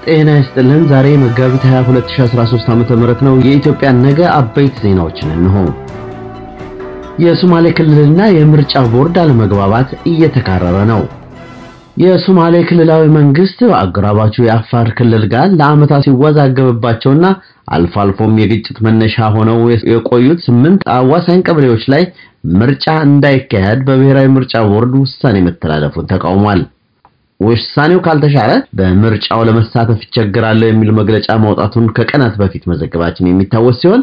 ጤና ይስጥልን። ዛሬ መጋቢት 22 2013 ዓ.ም ነው። የኢትዮጵያ ነገ አበይት ዜናዎችን እንሆ። የሶማሌ ክልልና የምርጫ ቦርድ አለመግባባት እየተካረረ ነው። የሶማሌ ክልላዊ መንግስት አጎራባቹ የአፋር ክልል ጋር ለዓመታት ሲወዛገብባቸውና አልፎ አልፎም የግጭት መነሻ ሆነው የቆዩት ስምንት አዋሳኝ ቀበሌዎች ላይ ምርጫ እንዳይካሄድ በብሔራዊ ምርጫ ቦርድ ውሳኔ መተላለፉን ተቃውሟል። ውሳኔው ካልተሻረ በምርጫው ለመሳተፍ ይቸግራለሁ የሚል መግለጫ ማውጣቱን ከቀናት በፊት መዘገባችን የሚታወስ ሲሆን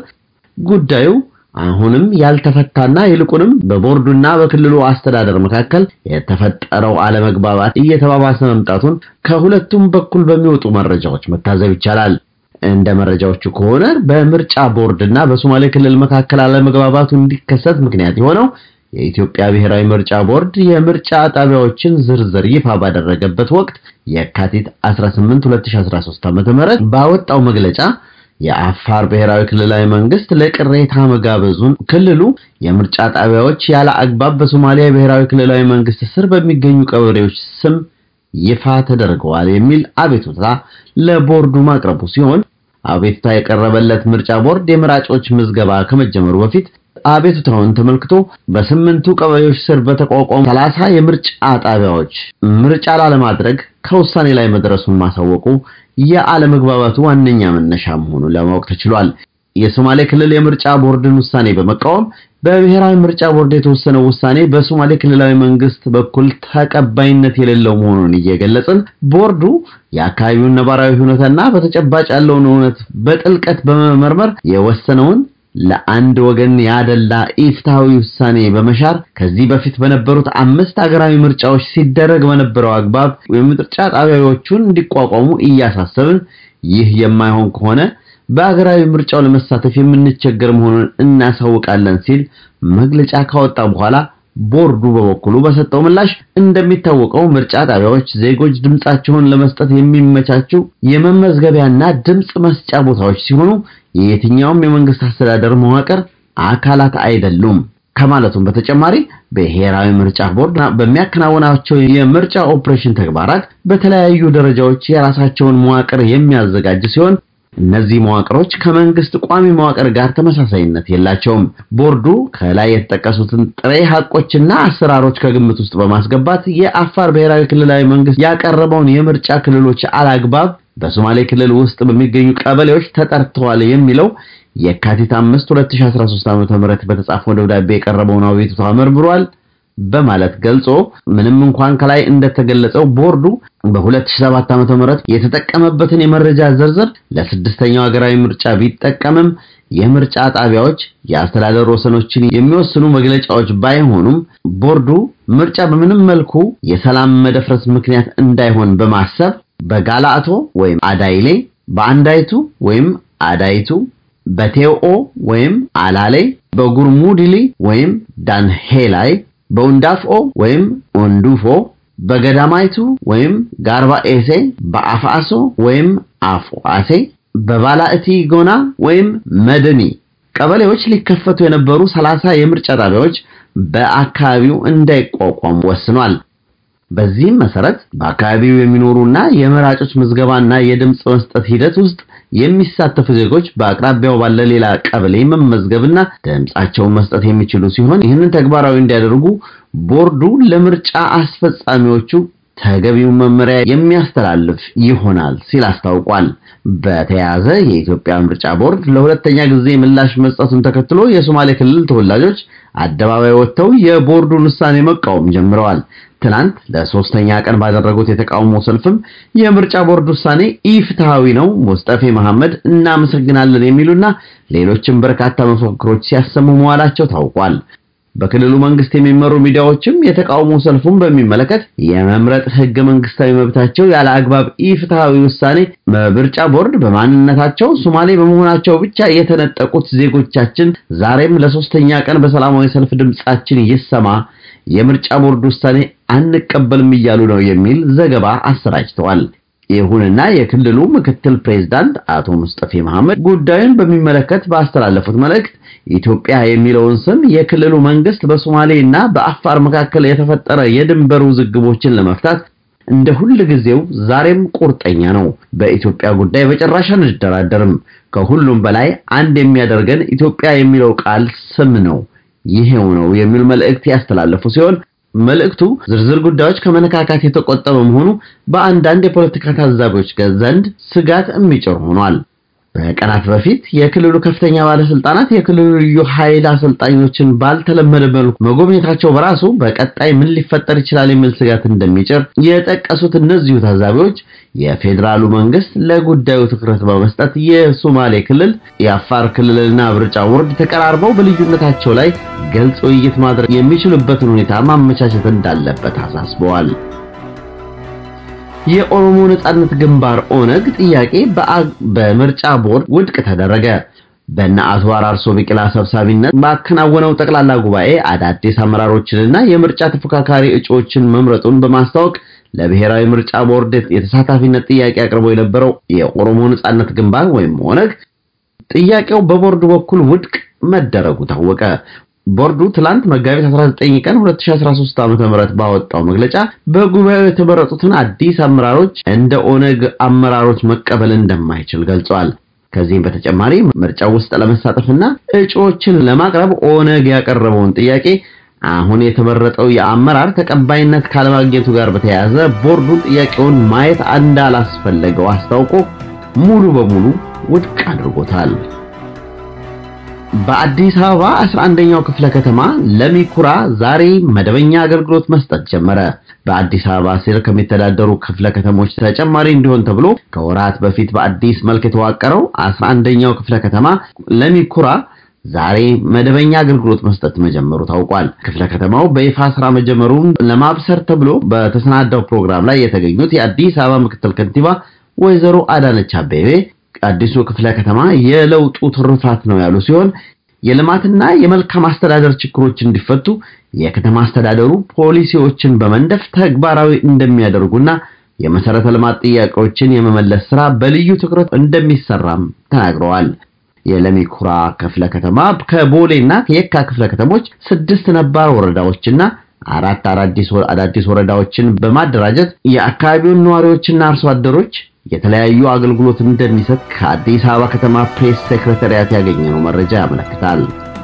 ጉዳዩ አሁንም ያልተፈታና ይልቁንም በቦርዱና በክልሉ አስተዳደር መካከል የተፈጠረው አለመግባባት እየተባባሰ መምጣቱን ከሁለቱም በኩል በሚወጡ መረጃዎች መታዘብ ይቻላል። እንደ መረጃዎቹ ከሆነ በምርጫ ቦርድና በሶማሌ ክልል መካከል አለመግባባቱ እንዲከሰት ምክንያት የሆነው የኢትዮጵያ ብሔራዊ ምርጫ ቦርድ የምርጫ ጣቢያዎችን ዝርዝር ይፋ ባደረገበት ወቅት የካቲት 18 2013 ዓ.ም ባወጣው መግለጫ የአፋር ብሔራዊ ክልላዊ መንግስት ለቅሬታ መጋበዙን ክልሉ የምርጫ ጣቢያዎች ያለ አግባብ በሶማሊያ ብሔራዊ ክልላዊ መንግስት ስር በሚገኙ ቀበሌዎች ስም ይፋ ተደርገዋል የሚል አቤቱታ ለቦርዱ ማቅረቡ ሲሆን አቤቱታ የቀረበለት ምርጫ ቦርድ የመራጮች ምዝገባ ከመጀመሩ በፊት አቤቱታውን ተመልክቶ በስምንቱ ቀበሌዎች ስር በተቋቋሙ ሰላሳ የምርጫ ጣቢያዎች ምርጫ ላለማድረግ ከውሳኔ ላይ መድረሱን ማሳወቁ የአለመግባባቱ ዋነኛ መነሻ መሆኑን ለማወቅ ተችሏል። የሶማሌ ክልል የምርጫ ቦርድን ውሳኔ በመቃወም በብሔራዊ ምርጫ ቦርድ የተወሰነው ውሳኔ በሶማሌ ክልላዊ መንግስት በኩል ተቀባይነት የሌለው መሆኑን እየገለጽን ቦርዱ የአካባቢውን ነባራዊ ሁኔታና በተጨባጭ ያለውን እውነት በጥልቀት በመመርመር የወሰነውን ለአንድ ወገን ያደላ ኢፍትሃዊ ውሳኔ በመሻር ከዚህ በፊት በነበሩት አምስት ሀገራዊ ምርጫዎች ሲደረግ በነበረው አግባብ የምርጫ ጣቢያዎቹን እንዲቋቋሙ እያሳሰብን ይህ የማይሆን ከሆነ በሀገራዊ ምርጫው ለመሳተፍ የምንቸገር መሆኑን እናሳውቃለን ሲል መግለጫ ካወጣ በኋላ ቦርዱ በበኩሉ በሰጠው ምላሽ እንደሚታወቀው ምርጫ ጣቢያዎች ዜጎች ድምጻቸውን ለመስጠት የሚመቻቹ የመመዝገቢያና ድምጽ መስጫ ቦታዎች ሲሆኑ የየትኛውም የመንግስት አስተዳደር መዋቅር አካላት አይደሉም ከማለቱም በተጨማሪ ብሔራዊ ምርጫ ቦርድ በሚያከናውናቸው የምርጫ ኦፕሬሽን ተግባራት በተለያዩ ደረጃዎች የራሳቸውን መዋቅር የሚያዘጋጅ ሲሆን እነዚህ መዋቅሮች ከመንግስት ቋሚ መዋቅር ጋር ተመሳሳይነት የላቸውም። ቦርዱ ከላይ የተጠቀሱትን ጥሬ ሐቆችና አሰራሮች ከግምት ውስጥ በማስገባት የአፋር ብሔራዊ ክልላዊ መንግስት ያቀረበውን የምርጫ ክልሎች አላግባብ በሶማሌ ክልል ውስጥ በሚገኙ ቀበሌዎች ተጠርተዋል የሚለው የካቲት 5 2013 ዓ.ም በተጻፈው ደብዳቤ የቀረበውን አቤቱታ መርምሯል በማለት ገልጾ ምንም እንኳን ከላይ እንደተገለጸው ቦርዱ በ2007 ዓ.ም የተጠቀመበትን የመረጃ ዝርዝር ለስድስተኛው ሀገራዊ ምርጫ ቢጠቀምም የምርጫ ጣቢያዎች የአስተዳደር ወሰኖችን የሚወስኑ መግለጫዎች ባይሆኑም ቦርዱ ምርጫ በምንም መልኩ የሰላም መደፍረስ ምክንያት እንዳይሆን በማሰብ በጋላአቶ ወይም አዳይሌ፣ በአንዳይቱ ወይም አዳይቱ፣ በቴኦ ወይም አላሌ፣ በጉርሙድሊ ወይም ዳንሄላይ በኡንዳፍኦ ወይም ኦንዱፎ በገዳማይቱ ወይም ጋርባኤሴ በአፍአሶ ወይም አፍአሴ በባላእቲ ጎና ወይም መደኒ ቀበሌዎች ሊከፈቱ የነበሩ ሰላሳ የምርጫ ጣቢያዎች በአካባቢው እንዳይቋቋሙ ወስኗል። በዚህም መሰረት በአካባቢው የሚኖሩና የመራጮች ምዝገባና የድምፅ መስጠት ሂደት ውስጥ የሚሳተፉ ዜጎች በአቅራቢያው ባለ ሌላ ቀበሌ መመዝገብና ድምጻቸውን መስጠት የሚችሉ ሲሆን ይህንን ተግባራዊ እንዲያደርጉ ቦርዱ ለምርጫ አስፈጻሚዎቹ ተገቢውን መመሪያ የሚያስተላልፍ ይሆናል ሲል አስታውቋል። በተያያዘ የኢትዮጵያ ምርጫ ቦርድ ለሁለተኛ ጊዜ ምላሽ መስጠቱን ተከትሎ የሶማሌ ክልል ተወላጆች አደባባይ ወጥተው የቦርዱን ውሳኔ መቃወም ጀምረዋል። ትናንት ለሶስተኛ ቀን ባደረጉት የተቃውሞ ሰልፍም የምርጫ ቦርድ ውሳኔ ኢፍትሃዊ ነው፣ ሙስጠፌ መሐመድ እናመሰግናለን የሚሉና ሌሎችም በርካታ መፈክሮች ሲያሰሙ መዋላቸው ታውቋል። በክልሉ መንግስት የሚመሩ ሚዲያዎችም የተቃውሞ ሰልፉን በሚመለከት የመምረጥ ህገ መንግስታዊ መብታቸው ያለ አግባብ ኢፍትሃዊ ውሳኔ ምርጫ ቦርድ በማንነታቸው ሶማሌ በመሆናቸው ብቻ የተነጠቁት ዜጎቻችን ዛሬም ለሶስተኛ ቀን በሰላማዊ ሰልፍ ድምጻችን ይሰማ የምርጫ ቦርድ ውሳኔ አንቀበልም እያሉ ነው የሚል ዘገባ አሰራጭተዋል። ይሁንና የክልሉ ምክትል ፕሬዝዳንት አቶ ሙስጠፌ መሐመድ ጉዳዩን በሚመለከት ባስተላለፉት መልእክት ኢትዮጵያ የሚለውን ስም የክልሉ መንግስት በሶማሌ እና በአፋር መካከል የተፈጠረ የድንበር ውዝግቦችን ለመፍታት እንደ ሁል ጊዜው ዛሬም ቁርጠኛ ነው። በኢትዮጵያ ጉዳይ በጭራሽ አንደራደርም። ከሁሉም በላይ አንድ የሚያደርገን ኢትዮጵያ የሚለው ቃል ስም ነው። ይሄው ነው የሚል መልእክት ያስተላለፉ ሲሆን መልእክቱ ዝርዝር ጉዳዮች ከመነካካት የተቆጠበ መሆኑ በአንዳንድ የፖለቲካ ታዛቢዎች ዘንድ ስጋት የሚጭር ሆኗል። በቀናት በፊት የክልሉ ከፍተኛ ባለስልጣናት የክልሉ ልዩ ኃይል አሰልጣኞችን ባልተለመደ መልኩ መጎብኘታቸው በራሱ በቀጣይ ምን ሊፈጠር ይችላል የሚል ስጋት እንደሚጭር የጠቀሱት እነዚሁ ታዛቢዎች የፌዴራሉ መንግስት ለጉዳዩ ትኩረት በመስጠት የሶማሌ ክልል፣ የአፋር ክልልና ምርጫ ቦርድ ተቀራርበው በልዩነታቸው ላይ ግልጽ ውይይት ማድረግ የሚችሉበትን ሁኔታ ማመቻቸት እንዳለበት አሳስበዋል። የኦሮሞ ነጻነት ግንባር ኦነግ ጥያቄ በምርጫ ቦርድ ውድቅ ተደረገ። በእነ አቶ አራርሶ ቢቂላ ሰብሳቢነት ባከናወነው ጠቅላላ ጉባኤ አዳዲስ አመራሮችንና የምርጫ ተፎካካሪ እጩዎችን መምረጡን በማስታወቅ ለብሔራዊ ምርጫ ቦርድ የተሳታፊነት ጥያቄ አቅርቦ የነበረው የኦሮሞ ነጻነት ግንባር ወይም ኦነግ ጥያቄው በቦርዱ በኩል ውድቅ መደረጉ ታወቀ። ቦርዱ ትላንት መጋቢት 19 ቀን 2013 ዓ.ም ባወጣው መግለጫ በጉባኤው የተመረጡትን አዲስ አመራሮች እንደ ኦነግ አመራሮች መቀበል እንደማይችል ገልጿል። ከዚህም በተጨማሪ ምርጫው ውስጥ ለመሳተፍና እጩዎችን ለማቅረብ ኦነግ ያቀረበውን ጥያቄ አሁን የተመረጠው የአመራር ተቀባይነት ካለማግኘቱ ጋር በተያያዘ ቦርዱ ጥያቄውን ማየት እንዳላስፈለገው አስታውቆ ሙሉ በሙሉ ውድቅ አድርጎታል። በአዲስ አበባ 11ኛው ክፍለ ከተማ ለሚኩራ ዛሬ መደበኛ አገልግሎት መስጠት ጀመረ። በአዲስ አበባ ስር ከሚተዳደሩ ክፍለ ከተሞች ተጨማሪ እንዲሆን ተብሎ ከወራት በፊት በአዲስ መልክ የተዋቀረው 11ኛው ክፍለ ከተማ ለሚኩራ ዛሬ መደበኛ አገልግሎት መስጠት መጀመሩ ታውቋል። ክፍለ ከተማው በይፋ ስራ መጀመሩን ለማብሰር ተብሎ በተሰናዳው ፕሮግራም ላይ የተገኙት የአዲስ አበባ ምክትል ከንቲባ ወይዘሮ አዳነች አቤቤ አዲሱ ክፍለ ከተማ የለውጡ ትሩፋት ነው ያሉ ሲሆን የልማትና የመልካም አስተዳደር ችግሮች እንዲፈቱ የከተማ አስተዳደሩ ፖሊሲዎችን በመንደፍ ተግባራዊ እንደሚያደርጉና የመሰረተ ልማት ጥያቄዎችን የመመለስ ስራ በልዩ ትኩረት እንደሚሰራም ተናግረዋል። የለሚኩራ ክፍለ ከተማ ከቦሌና ከየካ ክፍለ ከተሞች ስድስት ነባር ወረዳዎችና አራት አዳዲስ ወረዳዎችን በማደራጀት የአካባቢውን ነዋሪዎችና አርሶ አደሮች የተለያዩ አገልግሎት እንደሚሰጥ ከአዲስ አበባ ከተማ ፕሬስ ሴክሬታሪያት ያገኘነው መረጃ ያመለክታል።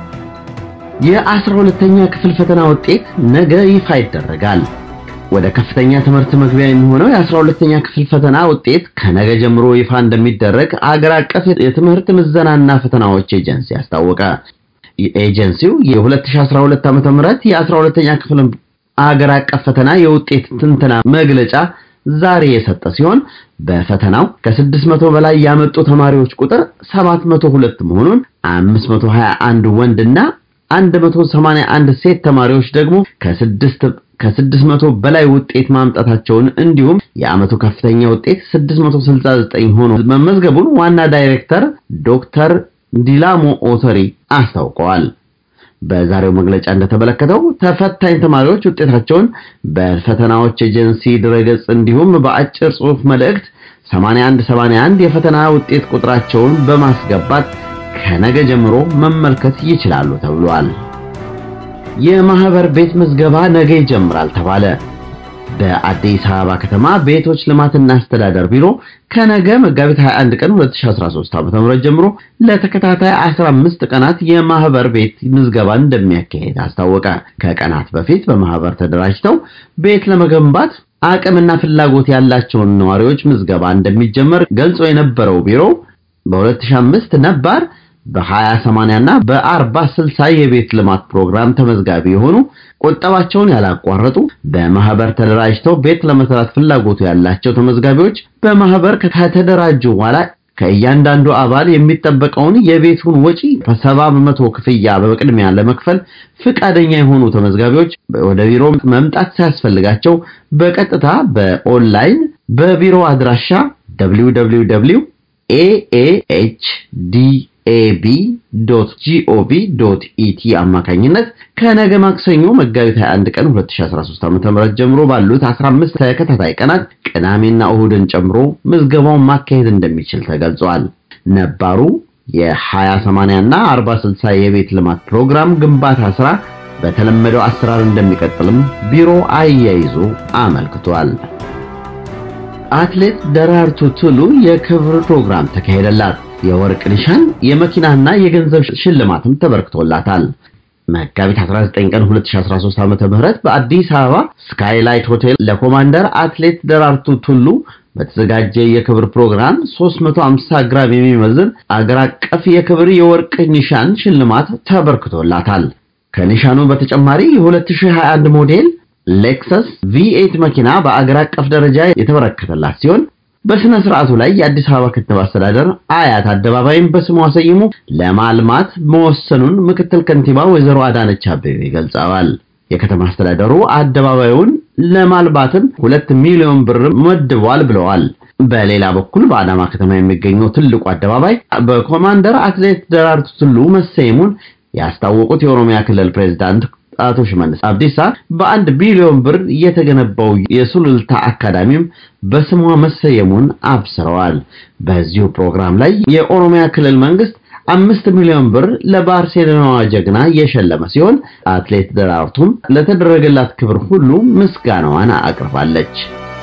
የአስራ ሁለተኛ ክፍል ፈተና ውጤት ነገ ይፋ ይደረጋል። ወደ ከፍተኛ ትምህርት መግቢያ የሚሆነው የአስራ ሁለተኛ ክፍል ፈተና ውጤት ከነገ ጀምሮ ይፋ እንደሚደረግ አገር አቀፍ የትምህርት ምዘናና ፈተናዎች ኤጀንሲ አስታወቀ። ኤጀንሲው የ2012 ዓ.ም የ12ኛ ክፍል አገር አቀፍ ፈተና የውጤት ትንተና መግለጫ ዛሬ የሰጠ ሲሆን በፈተናው ከ600 በላይ ያመጡ ተማሪዎች ቁጥር 702 መሆኑን 521 ወንድና 181 ሴት ተማሪዎች ደግሞ ከ6 ከ600 በላይ ውጤት ማምጣታቸውን እንዲሁም የዓመቱ ከፍተኛ ውጤት 669 ሆኖ መመዝገቡን ዋና ዳይሬክተር ዶክተር ዲላሞ ኦተሪ አስታውቀዋል። በዛሬው መግለጫ እንደተመለከተው ተፈታኝ ተማሪዎች ውጤታቸውን በፈተናዎች ኤጀንሲ ድረገጽ እንዲሁም በአጭር ጽሑፍ መልእክት 8181 የፈተና ውጤት ቁጥራቸውን በማስገባት ከነገ ጀምሮ መመልከት ይችላሉ ተብሏል። የማህበር ቤት ምዝገባ ነገ ይጀምራል ተባለ። በአዲስ አበባ ከተማ ቤቶች ልማትና አስተዳደር ቢሮ ከነገ መጋቢት 21 ቀን 2013 ዓ.ም ጀምሮ ለተከታታይ 15 ቀናት የማህበር ቤት ምዝገባ እንደሚያካሄድ አስታወቀ። ከቀናት በፊት በማህበር ተደራጅተው ቤት ለመገንባት አቅምና ፍላጎት ያላቸውን ነዋሪዎች ምዝገባ እንደሚጀመር ገልጾ የነበረው ቢሮ በ2005 ነባር በ20/80 እና በ40/60 የቤት ልማት ፕሮግራም ተመዝጋቢ የሆኑ ቁጠባቸውን ያላቋረጡ በማህበር ተደራጅተው ቤት ለመስራት ፍላጎቱ ያላቸው ተመዝጋቢዎች በማህበር ከተደራጁ በኋላ ከእያንዳንዱ አባል የሚጠበቀውን የቤቱን ወጪ በሰባ በመቶ ክፍያ በቅድሚያ ለመክፈል ፍቃደኛ የሆኑ ተመዝጋቢዎች ወደ ቢሮ መምጣት ሳያስፈልጋቸው በቀጥታ በኦንላይን በቢሮ አድራሻ www aahdaab.gov.et አማካኝነት ከነገ ማክሰኞ መጋቢት 21 ቀን 2013 ዓ.ም ጀምሮ ባሉት 15 ተከታታይ ቀናት ቅዳሜና እሁድን ጨምሮ ምዝገባውን ማካሄድ እንደሚችል ተገልጿል። ነባሩ የ20/80 እና 40/60 የቤት ልማት ፕሮግራም ግንባታ ስራ በተለመደው አሰራር እንደሚቀጥልም ቢሮ አያይዞ አመልክቷል። አትሌት ደራርቱ ቱሉ የክብር ፕሮግራም ተካሄደላት። የወርቅ ኒሻን፣ የመኪናና የገንዘብ ሽልማትም ተበርክቶላታል። መጋቢት 19 ቀን 2013 ዓ.ም በአዲስ አበባ ስካይላይት ሆቴል ለኮማንደር አትሌት ደራርቱ ቱሉ በተዘጋጀ የክብር ፕሮግራም 350 ግራም የሚመዝን አገር አቀፍ የክብር የወርቅ ኒሻን ሽልማት ተበርክቶላታል። ከኒሻኑ በተጨማሪ የ2021 ሞዴል ሌክሰስ V8 መኪና በአገር አቀፍ ደረጃ የተበረከተላት ሲሆን በስነ ስርዓቱ ላይ የአዲስ አበባ ከተማ አስተዳደር አያት አደባባይን በስሟ ሰይሞ ለማልማት መወሰኑን ምክትል ከንቲባ ወይዘሮ አዳነች አቤቤ ገልጸዋል። የከተማ አስተዳደሩ አደባባዩን ለማልማትም ሁለት ሚሊዮን ብር መድቧል ብለዋል። በሌላ በኩል በአዳማ ከተማ የሚገኘው ትልቁ አደባባይ በኮማንደር አትሌት ደራርቱ ቱሉ መሰየሙን ያስታወቁት የኦሮሚያ ክልል ፕሬዝዳንት አቶ ሽመልስ አብዲሳ በአንድ ቢሊዮን ብር የተገነባው የሱሉልታ አካዳሚም በስሟ መሰየሙን አብስረዋል። በዚሁ ፕሮግራም ላይ የኦሮሚያ ክልል መንግስት አምስት ሚሊዮን ብር ለባርሴሎናዋ ጀግና የሸለመ ሲሆን አትሌት ደራርቱም ለተደረገላት ክብር ሁሉ ምስጋናዋን አቅርባለች።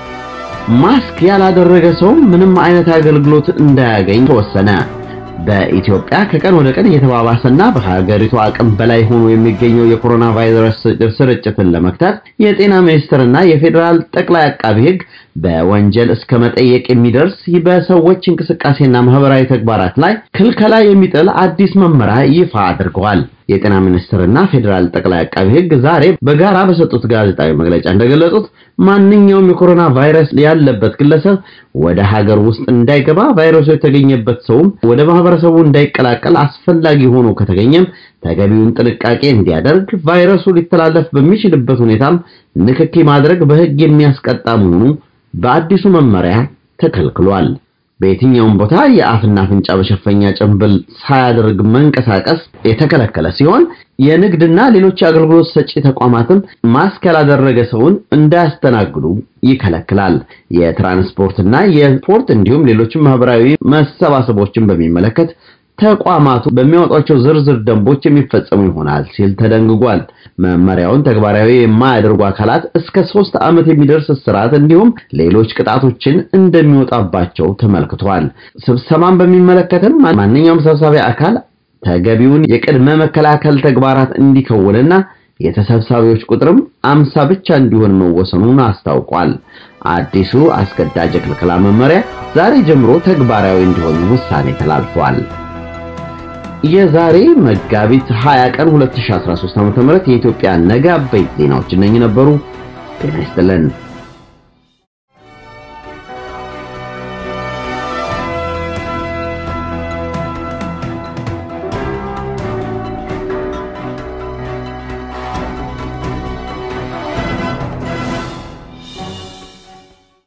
ማስክ ያላደረገ ሰው ምንም አይነት አገልግሎት እንዳያገኝ ተወሰነ። በኢትዮጵያ ከቀን ወደ ቀን እየተባባሰና በሀገሪቱ አቅም በላይ ሆኖ የሚገኘው የኮሮና ቫይረስ ስርጭትን ለመክታት የጤና ሚኒስቴርና የፌዴራል ጠቅላይ አቃቢ ሕግ በወንጀል እስከ መጠየቅ የሚደርስ በሰዎች እንቅስቃሴና ማህበራዊ ተግባራት ላይ ክልከላ የሚጥል አዲስ መመሪያ ይፋ አድርገዋል። የጤና ሚኒስቴርና ፌዴራል ጠቅላይ አቃቢ ሕግ ዛሬ በጋራ በሰጡት ጋዜጣዊ መግለጫ እንደገለጹት ማንኛውም የኮሮና ቫይረስ ያለበት ግለሰብ ወደ ሀገር ውስጥ እንዳይገባ፣ ቫይረሱ የተገኘበት ሰውም ወደ ማህበረሰቡ እንዳይቀላቀል አስፈላጊ ሆኖ ከተገኘም ተገቢውን ጥንቃቄ እንዲያደርግ፣ ቫይረሱ ሊተላለፍ በሚችልበት ሁኔታም ንክኪ ማድረግ በሕግ የሚያስቀጣ መሆኑ በአዲሱ መመሪያ ተከልክሏል። በየትኛውም ቦታ የአፍና አፍንጫ መሸፈኛ ጭንብል ሳያደርግ መንቀሳቀስ የተከለከለ ሲሆን የንግድና ሌሎች የአገልግሎት ሰጪ ተቋማትም ማስክ ያላደረገ ሰውን እንዳያስተናግዱ ይከለክላል። የትራንስፖርትና የስፖርት እንዲሁም ሌሎችም ማህበራዊ መሰባሰቦችን በሚመለከት ተቋማቱ በሚያወጧቸው ዝርዝር ደንቦች የሚፈጸሙ ይሆናል ሲል ተደንግጓል። መመሪያውን ተግባራዊ የማያደርጉ አካላት እስከ ሶስት ዓመት የሚደርስ እስራት እንዲሁም ሌሎች ቅጣቶችን እንደሚወጣባቸው ተመልክቷል። ስብሰባን በሚመለከትም ማንኛውም ሰብሳቢ አካል ተገቢውን የቅድመ መከላከል ተግባራት እንዲከውንና የተሰብሳቢዎች ቁጥርም አምሳ ብቻ እንዲሆን መወሰኑን አስታውቋል። አዲሱ አስገዳጅ የክልከላ መመሪያ ዛሬ ጀምሮ ተግባራዊ እንዲሆን ውሳኔ ተላልፏል። የዛሬ መጋቢት 20 ቀን 2013 ዓ.ም የኢትዮጵያ ነገ አበይት ዜናዎች እነኚህ ነበሩ። ጤና ይስጥልን።